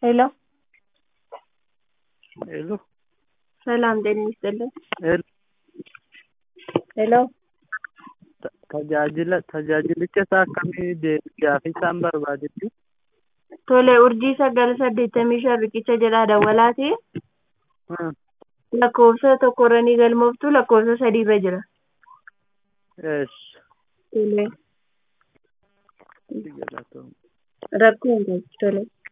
ሄሎ ሄሎ ሰላም ጤና ይስጥልን። ሄሎ ሄሎ tajaajila tajaajilicha isaa akkamii deebisaa fi isaan barbaadetti tole urjii sagal saddeettamii shan riqicha jedhaa dawwalaati lakkoofsa tokkorranii galmooftu lakkoofsa sadiirra jira. eesh Tole galatoom rakkoo hin qabu tole.